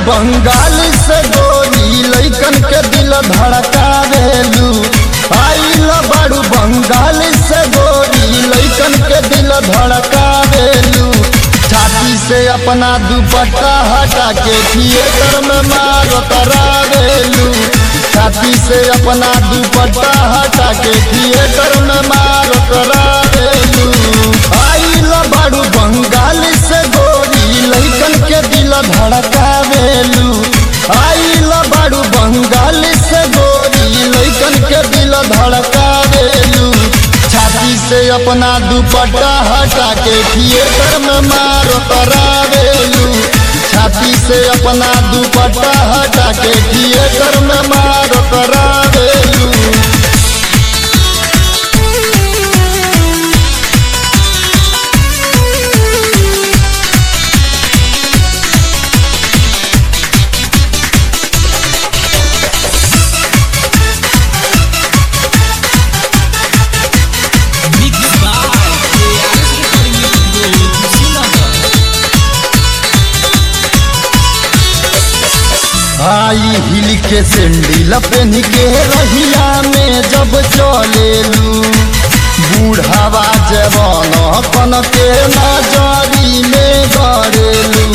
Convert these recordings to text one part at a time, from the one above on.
बंगाल से गोरी लैकन के दिल धड़कावेलू आइल बारू बंगाल से गोरी लैकन के दिल धड़कावेलू छाती से अपना दुपट्टा हटा के थिएटर में मार करावेलू छाती से अपना दुपट्टा हटा के थिएटर में मार करावेलू आइल बारू बंगाल से गोरी लैकन के दिल धड़कावेलू आइल बारू बंगाल से गोरी लैकन के दिल धड़कावेलू छाती से अपना दुपट्टा हटा के थिएटर में मार करावेलू छाती से अपना दुपट्टा हटा के थिएटर में मार करावेलू Mix by ARS Recording Studio, Kushinagar. आई हिल के सेंडिल पेन के रहिया में जब चलेलू बूढ़ावा जवान कन के नजरी में गड़ेलू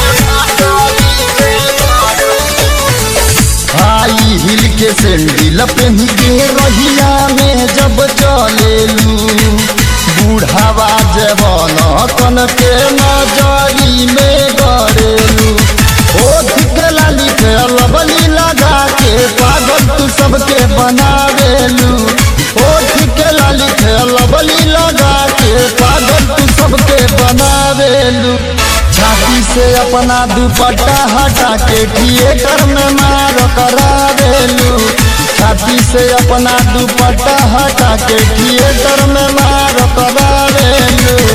आई हिल के सेंडिल पेन के रहिया में जब चलेलू बूढ़ावा जवान कन के नजरी में गड़ेलू ओठ के लाली के अलबली लगा के पागल तू सबके बनावेलू ओठ के लाली के अलबली लगा के पागल तू सबके बनावेलू छाती से अपना दुपट्टा हटा के थिएटर में मार करावेलू छाती से अपना दुपट्टा हटा के थिएटर में मार करावेलू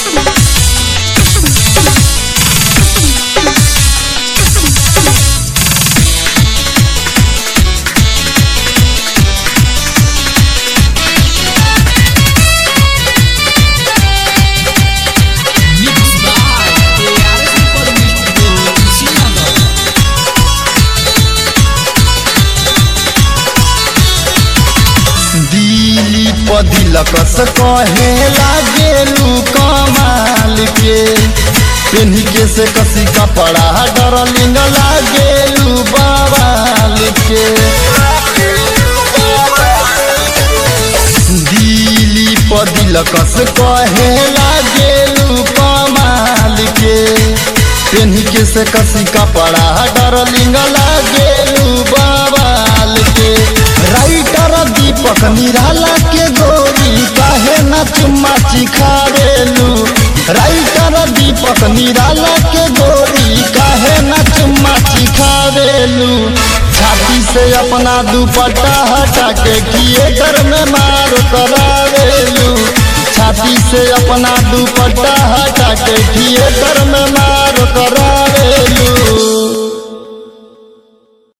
Mix by ARS Recording Studio, Kushinagar. दिली पदिलकस कहे लागेलू कमाल के पेन्ही के से कसी कपड़ा डरलिंग लागेलू बवाल के दिली पदिलकस कहे लागेलू कमाल के पेन्ही के से कसी कपड़ा डरलिंग लागेलू बवाल के राइटर दीपक निराला के गोरी काहे न चुम्मा चिखावेलू राइटर दीपक निराला के गोरी काहे न चुम्मा चिखावेलू छाती से अपना दुपट्टा हटा के थिएटर में मार करावेलू छाती से अपना दुपट्टा हटा के थिएटर में मार करावेलू